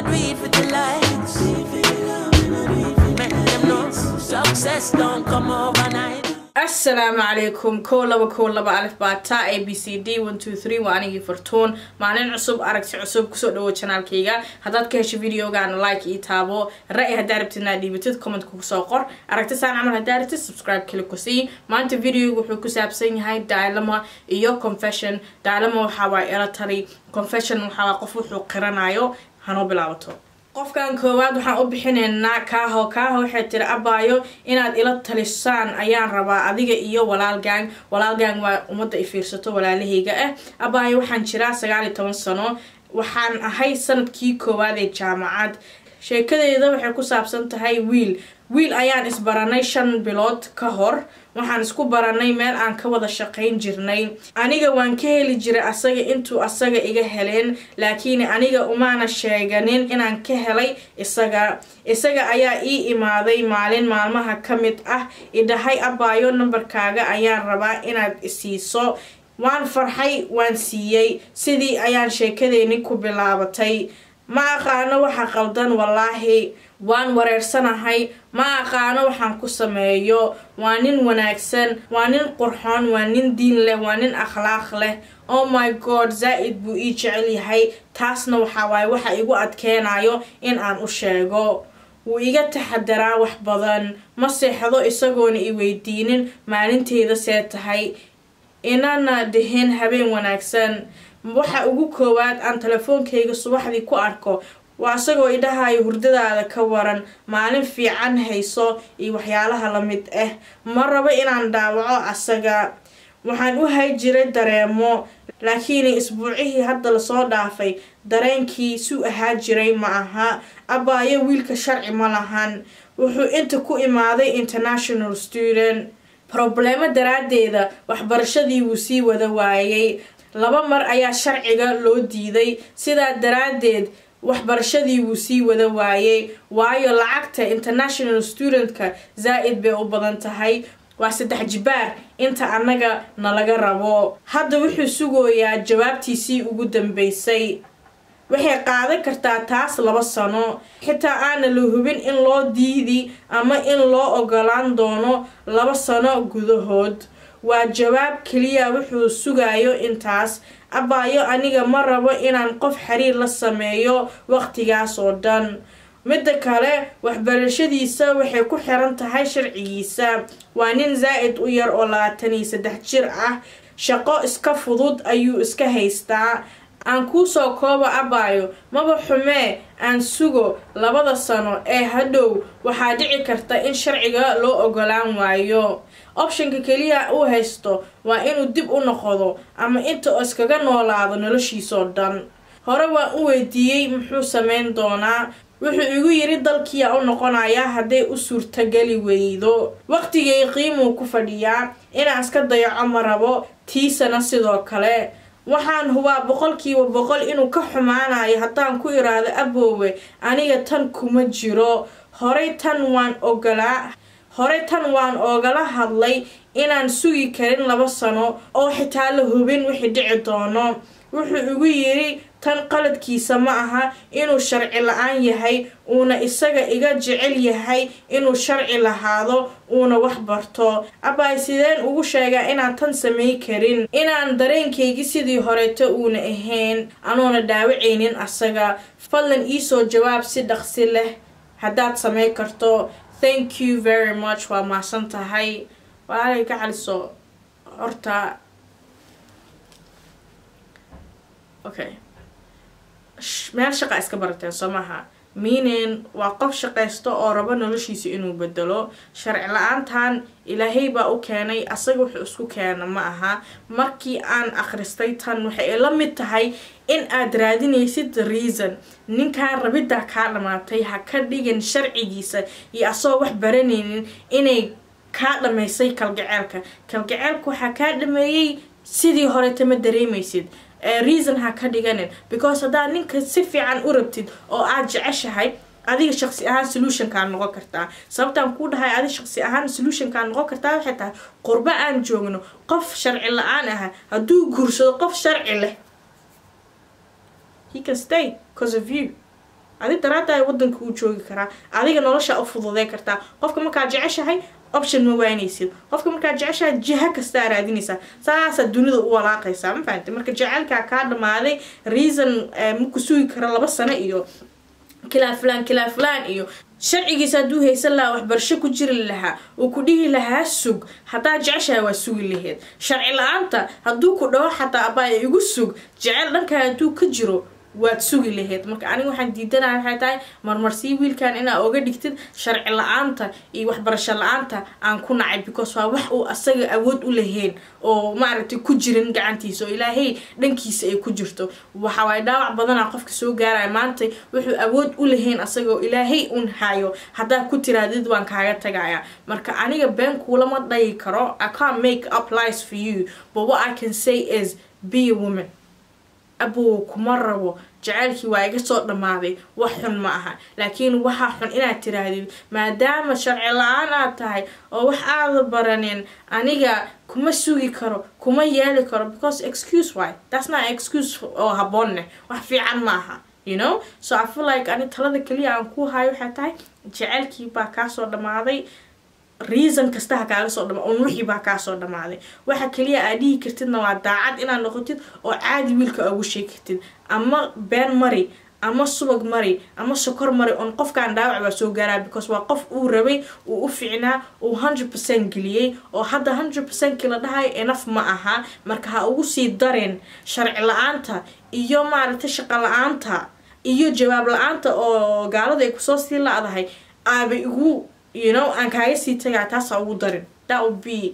I do it for the likes. Make them know success don't come overnight. asalaamu calaykum kow laba kow laba alif baata a b c d one two three waa anigii fartuun maalin cusub aragti cusub kusoo dhawo janaalkayga haddaad ka hesho videogaana like ii taabo ra-y haddaa rabtid inaad dhiibatid commentka kusoo qor aragti saan camal haddaa rabtid subscribe kali ku sii maanta videoga wuxuu ku saabsan yahay dialama iyo confession dialama waxaa waa ela tali confession waxaa waa qof wuxuu qiranayo hanoo bilaabato qofkan koowaad waxaan u bixinaynaa kaaho kaaho waxay tiri abaayo inaad ila talisaan ayaan rabaa adiga iyo walaalgang walaalgang waa ummadda i fiirsato walaalahayga ah abaayo waxaan jiraa sagaal iyo toban sano waxaan ahay sanadkii koowaad ee jaamacad sheekadeeda waxay ku saabsan tahay wiil wiil ayaan isbaranay shan bilood ka hor waxaan isku baranay meel aan ka wada shaqayn jirnay aniga waan ka heli jiray asaga intuu asaga iga heleen laakiin aniga umaana sheeganin inaan ka helay isaga isaga ayaa ii imaaday maalin maalmaha ka mid ah idhahay abaayo nambarkaaga ayaan rabaa inaad isiiso waan farxay waan siiyey sidii ayaan sheekadeeni ku bilaabatay ma aqaano waxa qaldan wallaahi waan wareersanahay ma aqaano waxaan ku sameeyo waa nin wanaagsan waa nin qurxoon waa nin diin leh waa nin akhlaaq leh oh my god zaa-id buu ii jecel yahay taasna waxaa waaye waxa igu adkeenayo in aan u sheego wuu iga taxadaraa wax badan ma seexdo isagoona i weydiinin maalinteeda see tahay inana dhihin habeen wanaagsan waxa ugu koowaad aan telefoonkayga subaxdii ku arko waa isagoo idhahayo hurdadaada ka waran maalin fiican hayso iyo waxyaalaha lamid ah ma rabo inaan dhaawaco asaga waxaan u hay jiray dareemo laakiin isbuucihii hadda lasoo dhaafay dareenkii suu ahaa jiray ma aha abaayo wiilka sharci ma lahan wuxuu inta ku imaaday international student probleemo daraadeeda waxbarashadii wuu sii wada waayay laba mar ayaa sharciga loo diiday sidaa daraadeed waxbarashadii wuu sii wada waayay waayo lacagta international studentka zaa-id bay u badan tahay waa saddex jibaar inta annaga nalaga rabo hadda wuxuu sugayaa jawaabtiisii ugu dambeysay waxay qaadan kartaa taas laba sano xitaa aana la hubin in loo diidi ama in loo ogolaan doono laba sano gudahood waa jawaab keliya wuxuu sugayo intaas abaayo aniga ma rabo inaan qof xiriir la sameeyo waqtigaas oo dhan midda kale waxbarashadiisa waxay ku xiran tahay sharcigiisa waa nin zaa-id u yar oo labaatan iyo saddex jir ah shaqo iska fudud ayuu iska haystaa aan kuusoo koobo abaayo maba xumee aan sugo labada sano ee hadhow waxaa dhici karta in sharciga loo ogolaan waayo optionka keliya uu haysto waa inuu dib u noqdo ama inta oo iskaga noolaado noloshiisoo dhan hore waan u weydiiyey muxuu sameyn doonaa wuxuu igu yiri dalkiyaa u noqonayaa hadday u suurtageli weydo waqtigay qiimuu ku fadhiyaa inaan iska dayaco ma rabo tiisana sidoo kale waxaan hubaa boqolkiiba boqol inuu ka xumaanayo haddaan ku iraado aboowe aniga tan kuma jiro horey tan waan ogolaa horey tan waan oogala hadlay inaan sugi karin laba sano oo xitaa la hubin wixii dhici doono wuxuu igu yiri tan qaladkiisa ma aha inuu sharci la-aan yahay uuna isaga iga jecel yahay inuu sharci lahaado uuna wax barto abaay sideen ugu sheegaa inaan tan samay karin inaan dareenkaygii sidii horeeto uuna ahayn anuuna dhaawacaynin asaga fadlan iisoo jawaab si dhaqsi leh haddaad samay karto thank you very much waa mahadsan tahay walaalay ka caliso horta okay meel shaqa iska barateen soo maaha meaning waa qof shaqaysto oo rabo noloshiisa inuu bedelo sharci la-aantan ilaahay baa u keenay asaga wuxuu isku keena ma aha markii aan akhristay tan waxay la mid tahay in aad raadinaysid reason ninkaan rabiddaa kaa dhamaatay ha ka dhigin sharcigiisa iyo asagoo wax baranaynin inay kaa dhamaysay kalgaceelka kalgaceelka waxaa kaa dhameeyey sidii horeeta ma dareemaysid reason ha ka dhiganin because haddaad ninka si fiican u rabtid oo aad jeceshahay adiga shaqsi ahaan solutionkaa noqon kartaa sababtaan kuu dhahay adiga shaqsi ahaan solutionkaa noqon kartaa waxay tahay qurbo aan joogno qof sharci la-aan aha hadduu guursado qof sharci leh he can stay because of you adi daraada wadanka uu joogi karaa adiga nolosha u fududey kartaa qofka markaa jeceshahay option ma waanaysid qofka markaa jeceshahay jiha kastaa raadinaysaa saasaa dunida u walaaqaysaa ma fahamte marka jecelkaa kaa dhamaaday reason maku sugi kara laba sano iyo kilaa fulaan kilaa fulaan iyo sharcigiisa hadduu haysan lahaa waxbarasho ku jiri lahaa uu ku dhihi lahaa sug haddaa jeceshahay waa sugi laheyd sharci la-aanta hadduu ku dhaho xataa abaa igu sug jecel dhankaa hadduu ka jiro waad sugi laheyd marka aniga waxaan diidanaya waxay tahay marmarsii wiilkan inaa oga dhigtid sharci la-aanta iyo waxbarasho la-aanta aan ku nacay because waa wax uu asaga awood u lahayn oo maaragtay ku jirin gacantiisa oo ilaahay dhankiisa ay ku jirto waxawaay dhaawac badana qofka soo gaaraya maanta wuxuu awood u lahayn asaga oo ilaahay un hayo haddaa ku tiraadid waan kaaga tagaya marka aniga been kuulama dhayi karo i can't make up lies for you but what i can say is be a woman abow kuma rabo jaceylkii waa iga soo dhammaaday wax xun ma aha laakiin waxaa xun inaad tiraahdid maadaama sharci la-aan aad tahay oo wax aada baranin aniga kuma sugi karo kuma yeeli karo because excuse why that's not excuse oo haboonneh wax fiican ma aha you know so i feel like ani talada keliya aan ku hayo waxay tahay jaceylkii baa kaasoo dhammaaday reason kasta ha kaaga soo dhama un wixii baa kaa soo dhamaaday waxa kaliya aad dhihi kartidna waa daacad inaad noqotid oo caadi wiilka ugu sheegi kartid ama been mari ama subag mari ama sokor mari on qofkaan dhaawac baa soo gaaraa because waa qof uu rabay uu u ficnaa uu hundred percent geliyey oo hadda hundred percent kila dhahay enaf ma aha marka ha ugu sii dareen sharci la-aanta iyo maaragtay shaqo la-aanta iyo jawaab la-aanta oo gaalada ay kusoo sii la-dahay aaba igu you know aan kaaga sii tagaa taasa ugu darin that would be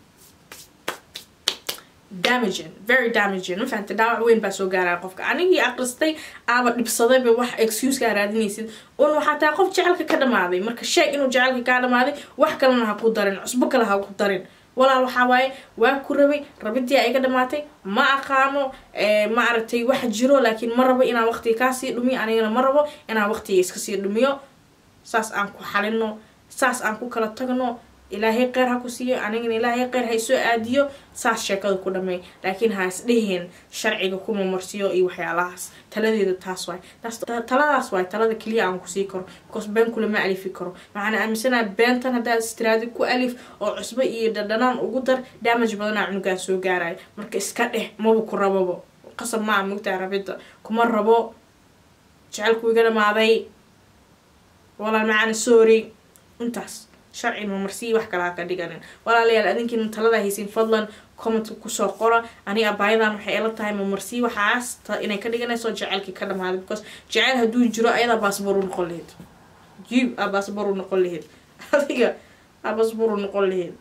damaging very damaging ma fahamtay dhaawac weyn baa soo gaaraya qofka anigii aqristay aaba dhibsadayba wax excusekaa raadinaysid un waxaa tahay qof jecelka ka dhamaaday marka sheeg inuu jecelka kaa dhamaaday wax kalena ha ku darin cusbo kale ha ku darin walaal waxaa waaye waa ku rabay rabidii a iga dhamaatay ma aqaano ma aragtay wax jiro laakiin ma rabo inaan waqtiga kaasii dhumiyo anigana ma rabo inaan waqtiga iskasii dhumiyo saas aan ku xalino saas aan ku kala tagno ilaahay qeyr ha ku siiyo anigana ilaahay qeyr ha isoo aadiyo saas sheekada ku dhamay laakiin ha isdheheen sharciga kuma marsiyo iyo waxyaalahaas taladeeda taas waay taladaas waay talada keliya aan kusii karo because been kulama alifi karo waxaan aaminsanaa beentan haddaad istiraadi ku alif oo cusbo iyo dhadhanaan ugu dar damage badanaa cunugaa soo gaaraya marka iska dheh maba ku rababo qasab maa mugtaa rabida kuma rabo jecelku iga dhamaaday walaal macaana sorry intaas sharci mamarsiyi wax kale ha ka dhiganin walaalayaal adinkiina talada haysin fadlan commentka kusoo qora ani abaayadan waxay ila tahay mamarsiyi waxaas inay ka dhiganayso jecelkii ka dhamaaday because jecel hadduu jiro ayadaa baasboor u noqon laheyd jib aa baasboor u noqon laheyd adiga aa baasboor u noqon laheyd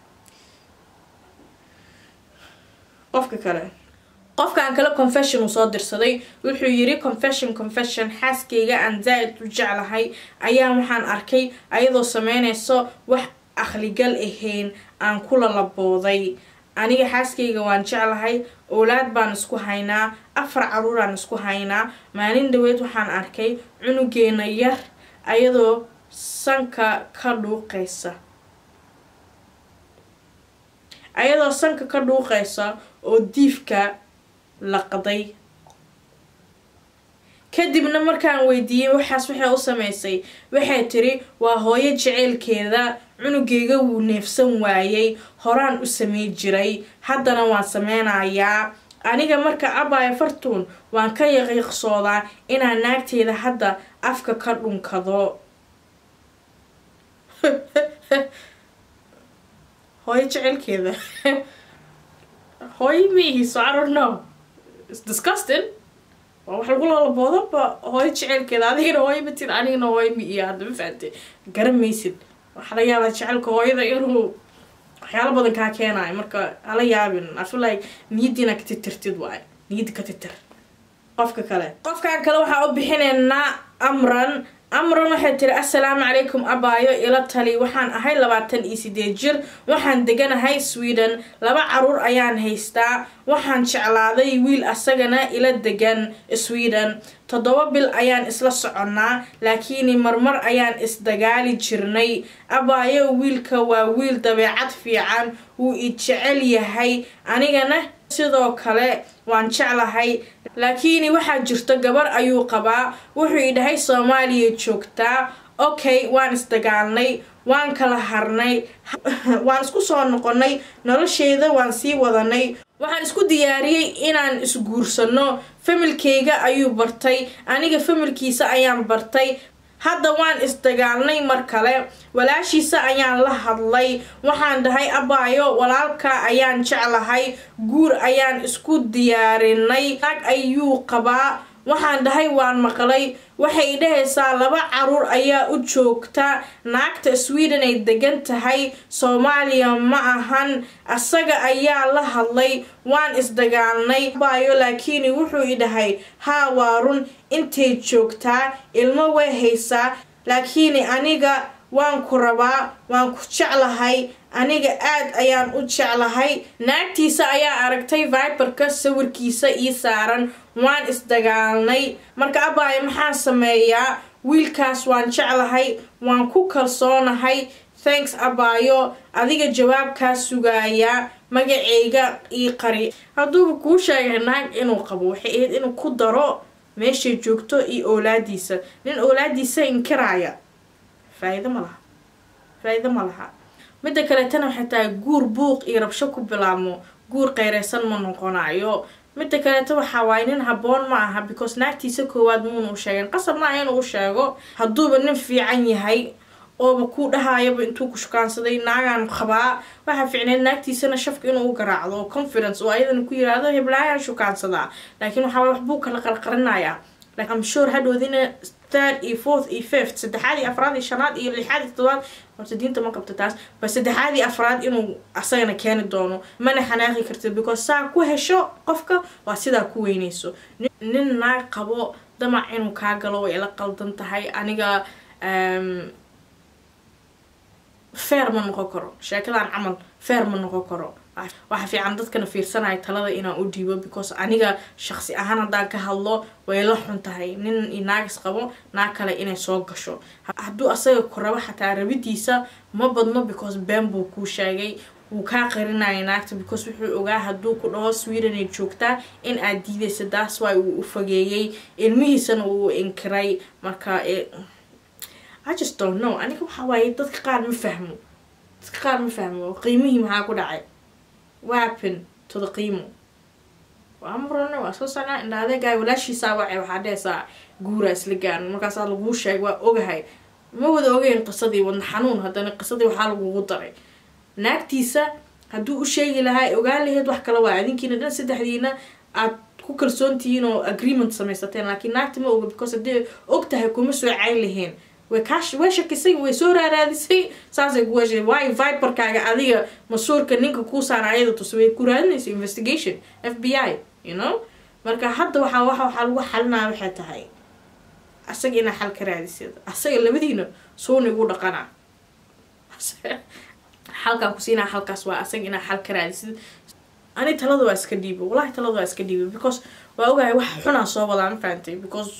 qofka kale qofkaan kale confession uu soo dirsaday wuxuu yiri confession confession xaaskayga aan zaa-id u jeclahay ayaa waxaan arkay ayadoo sameynayso wax akhligal ahayn aan kula labooday aniga xaaskayga waan jeclahay owlaad baan isku haynaa afar caruuraan isku haynaa maalin dhaweyd waxaan arkay cunugeena yar ayadoo sanka ka dhuuqaysa ayadoo sanka ka dhuuqaysa oo diifka laqday kadibna markaan weydiiyey waxaas waxay u sameysay waxay tiri waa hooyo jeceylkeeda cunugeyga wuu neefsan waayey horaan u samey jiray haddana waan sameynayaa aniga marka abaya fartuun waan ka yaqiiqsoodaa inaan naagteeda hadda afka ka dhunkado hooyo jeceylkeeda hooyo miihiiso I don't know it's disgusting waa wax lagu lalaboodoba hooyo jeceylkeeda adigana hooyo matid anigana hooyo mi iyo hadda ma fahamte garamaysid waxaa laga yaabaa jecelka hooyada inuu waxyaalo badan kaa keenayo marka hala yaabin I feel like niyadiina ka titirtid waayo niyadda ka titir qofka kale qofkan kale waxaa u bixinaynaa amran amran waxay tiri assalaamu calaykum abaayo ila tali waxaan ahay labaatan iyo sideed jir waxaan deganahay sweden laba caruur ayaan haystaa waxaan jeclaaday wiil asagana ila degan sweden toddoba bil ayaan isla soconnaa laakiin marmar ayaan isdagaali jirnay abaayo wiilka waa wiil dabeecad fiican wuu i jecel yahay anigana sidoo kale waan jeclahay laakiin waxaa jirta gabar ayuu qabaa wuxuu idhahay soomaaliya joogtaa okay waan isdagaalnay waan kala harnay waan isku soo noqonay nolosheeda waan sii wadanay waxaan isku diyaariyey inaan isguursano familkeyga ayuu bartay aniga familkiisa ayaan bartay hadda waan isdagaalnay mar kale walaashiisa ayaan la hadlay waxaan dhahay abaayo walaalka ayaan jeclahay guur ayaan isku diyaarinay naag ayuu qabaa waxaan dhahay waan maqlay waxay dhahaysaa laba caruur ayaa u joogta naagta sweden ay degan tahay soomaaliya ma ahan asaga ayaa la hadlay waan isdagaalnay baayo laakiin wuxuu idhahay haa waa run intay joogtaa ilmo way haysaa laakiin aniga waan ku rabaa waan ku jeclahay aniga aad ayaan u jeclahay naagtiisa ayaa aragtay viberka sawirkiisa ii saaran waan isdagaalnay marka abaayo maxaan sameeyaa wiilkaas waan jeclahay waan ku kalsoonahay thanks abaayo adiga jawaabkaa sugaaya magaceyga ii qari hadduuba kuu sheegay naag inuu qabo waxay ahayd inuu ku daro meeshay joogto iyo oolaadiisa nin oolaadiisa inkiraaya faa-iido ma laha faa-iido ma laha midda kaleetana waxay tahay guur buuq iyo rabsho ku bilaabmo guur qeyreysan ma noqonayo midda kaleeto waxaa waaye nin haboon ma aha because naagtiisa koowaad muuna u sheegeen qasab maaha inuu u sheego hadduuba nin fiican yahay ooba ku dhahayaba intuu ku shukaansaday naagaan qabaa waxaa ficneed naagtiisana shafka inuu u garaacdo oo confidence oo ayadana ku yiraahdo heblaayaan shukaansadaa laakiin waxaa wax buu kala qarqarinayaa like am sure hadhoodina third iyo fourth iyo fifth saddexaad iyo afraad iyo shanaad iyo lixaad iyo todobaad horta diinta ma qabto taas ba saddexaad iyo afraad inuu asagana keeni doono mana xanaaqi kartid because saa ku hesho qofka waa sidaa ku weyneyso nin naag qabo damac inuu kaa galo way ila qaldan tahay aniga feer ma noqon karo sheekadan camal feer ma noqon karo waxa fiican dadkana fiirsanaya talada inaan u dhiibo because aniga shaqsi ahaan haddaan ka hadlo way la xun tahay nin iyo naagis qabo naag kale inay soo gasho hadduu asaga ku rabo xataa rabidiisa ma badno because been buu kuu sheegay wuu kaa qarinaya naagta because wuxuu ogaa hadduu ku dhaho sweden ay joogtaa in aad diidaysa daas waay uu u fageeyey ilmihiisana uu inkiray marka I just don't know aniga waxa waaye dadka qaar ma fahmo dadka qaar ma fahmo qiimihii maxaa ku dhacay wapen to the qiimo waa murane waa soo socnaa indha adeegaay walaashiisaa wacay waxaa dhehaysaa guuraa isla gaaran markaasaa laguu sheegay waa ogahay ma wada ogeyn qisadii wadna xanuun haddana qisadii waxaa lagugu daray naagtiisa hadduu u sheegi lahaa ogaan laheyd wax kale waa adinkiina dhan saddexdiina aad ku kalsoontihiin oo agreement samaysateen laakiin naagta ma oga because haddii og tahay kuma soo cayn laheen way kaash way shakisay way soo raaraadisay saasay ku heshay waayo viberkaaga adiga masuurka ninka kuu saara ayada tusa way ku raadinaysa investigation f b i you know marka hadda waxaa waxa waxaa lagu xalinaya waxay tahay asaga inaa xal ka raadisid asaga labadiina suuna igu dhaqana xalkaan ku siinaa halkaas waa asaga inaa xal ka raadisid ani talada waa iska dhiibo wallahi talada waa iska dhiibo because waa ogahay wax xunaa soo wadaa ma fahantay because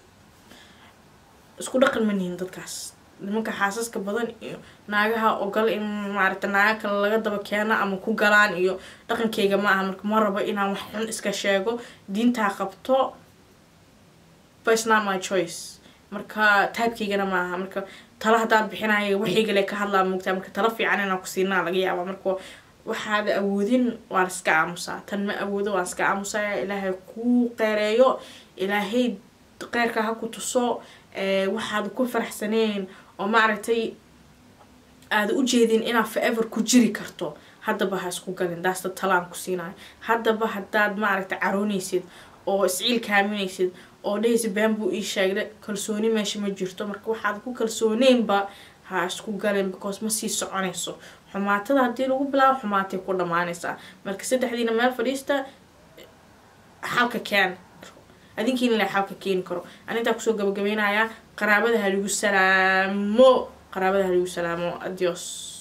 isku dhaqan ma nihin dadkaas nimanka xaasaska badan iyo naagaha ogol in maaragta naaga kale laga daba keeno ama ku galaan iyo dhaqankeyga ma aha marka ma rabo inaan wax xun iska sheego diintaa qabto but it's not my choice marka taabkeygana ma aha marka tala haddaad bixinaya waxaygale ka hadlaa moogtaa marka tala fiican inaan ku siinaa laga yaaba marka waxaad awoodin waan iska aamusaa tan ma awoodo waan iska aamusaya ilaahay kuu qeereeyo ilaahay qeyrka ha ku tuso waxaad ku faraxsaneen oo maaragtay aada u jeedin inaad forever ku jiri karto haddaba ha isku galin daasta talaan ku siinayo haddaba haddaad maaragtay caroonaysid oo isciil kaaminaysid oo dhahaysa been buu ii sheegda kalsooni meesha ma jirto marka waxaad ku kalsooneynba ha isku galin because ma sii soconayso xumaatada haddii lagu bilaabo xumaatay ku dhammaanaysaa marka saddexdiina meel fadhiista xalka keen adinkiina la xalka keeni karo anintaa kusoo gabagabeynayaa qaraabada ha lagu salaamo qaraabada ha lagu salaamo adios